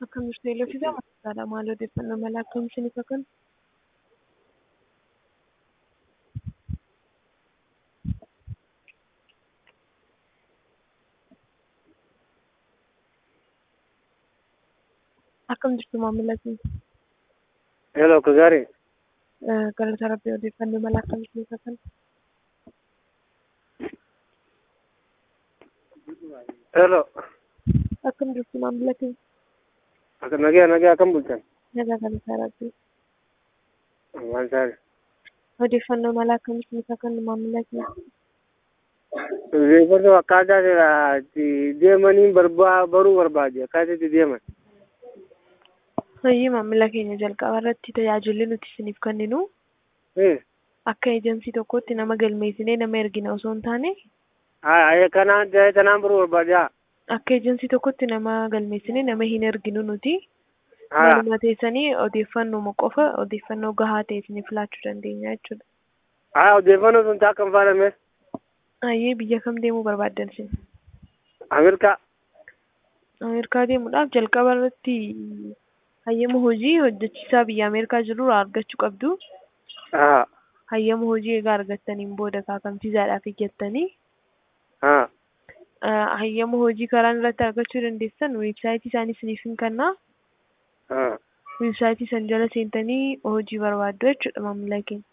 Akkam jirtu eelefisaa maqaadha. Maal odeeffannoo mala akkam isiniif akka akkam jirtu maamila keenya. Hello, akka gaarii. Galata Rabbii odeeffannoo mala akkam isiniif akka Hello. akkam jirtu maamila keenya. Akka nagaa nagaa akkam bultan? Nagaa galata Rabbii. Waan saari. Odeeffannoo mala akkam isiniif akka maamila keenya. Odeeffannoo akkaataa itti deemaniin barbaa baruu barbaade akkaataa itti deeman. Hoyyii maamila keenya jalqaba irratti tajaajilli nuti isiniif kenninu Eh. akka eejensii tokkotti nama galmeessinee nama ergina osoo hin taane Haa kanaan ta'ee kanaan baruu barbaade haa. akka eejensii tokkotti nama galmeessinee nama hin erginu nuti. Haa. Maluma teessanii odeeffannoo qofa odeeffannoo gahaa ta'e isiniif laachuu dandeenya jechuudha. Haa odeeffannoo sun akka hin faadhame. Ayyee biyya kam deemuu barbaaddan isin? Ameerikaa. Ameerikaa deemuudhaaf jalqaba irratti hayyama hojii hojjechiisaa biyya Ameerikaa jirurraa argachuu qabdu. Haa. Hayyama hojii egaa argattaniin booda kaakamsiisaadhaaf iyyattanii Haa. hayyama hojii karaan irratti argachuu dandeessan weebsaayitii isaanii isiniif hin kennaa. Haa. Weebsaayitii san jala seentanii hojii barbaaddu jechuudha maamila keenya.